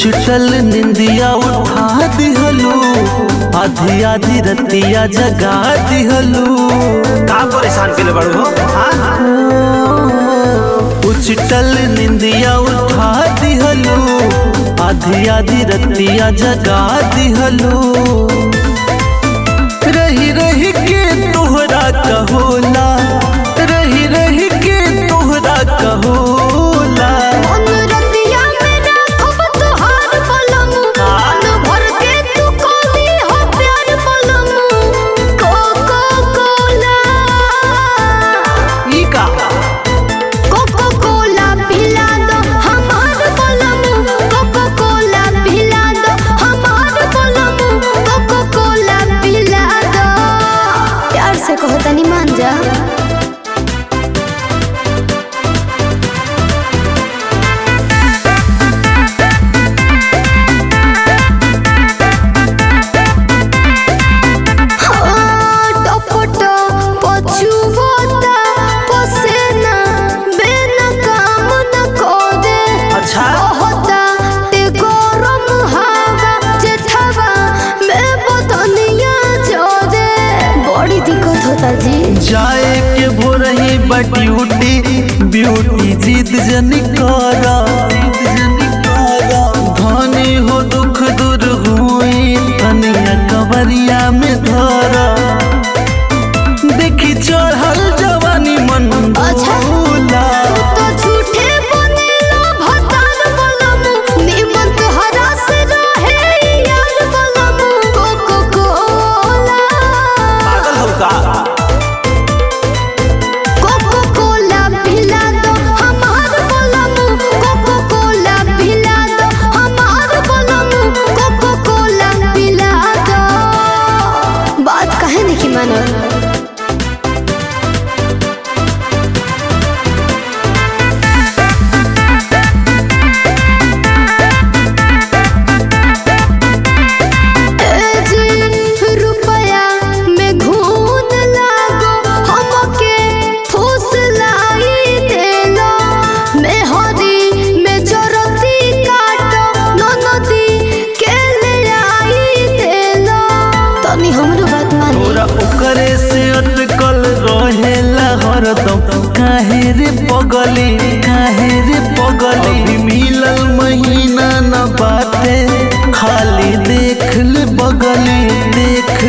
उछटल निंदिया उठा दिहलू आधी आधी रतिया जगा दिहलू का परेशान के बड़ू हो हाँ? उछटल निंदिया उठा दिहलू आधी आधी रतिया जगा दिहलू रही रही के तोहरा कहोला रही रही के तोहरा कहोला अनुरतिया में राखब तोहार पलम मन भर के तू कोली हो प्यार पलम कोको कोला ई का कोको कोला पिला दो हमार पलम कोको कोला पिला दो हमार पलम कोको कोला पिला दो प्यार से कहो तनी मान जा टपटो पछुवता पसेना बेना काम न करे अच्छा होता ते गरम हवा जेठवा में बदनिया जोरे बड़ी दिक्कत होता जी जाए के भोरही बट्यूटी ब्यूटी जीत जनी करा धनी हो दुख दूर हुई तनिया कवरिया में धरा देखी चढ़ल जवानी मन अच्छा। भोला तो झूठे बनेला भतार बलम निमन तोहरा से रहे यार बलम कोको कोला पागल हो का कोको कोला पिला दो हमार बलम कोको कोला पिला दो हमार बलम कोको कोला पिला दो बात काहे नहीं मानो रुपया में घून लागो हमके फूस लाई देलो में हरी में जरती काटो ननदी के ले आई देलो तनी हमरो बात मानी तोरा ओकरे से अटकल रहेला हरदम काहे रे पगली काहे रे पगली अभी मिलल महीना न बाटे खाली देख ले बगली देख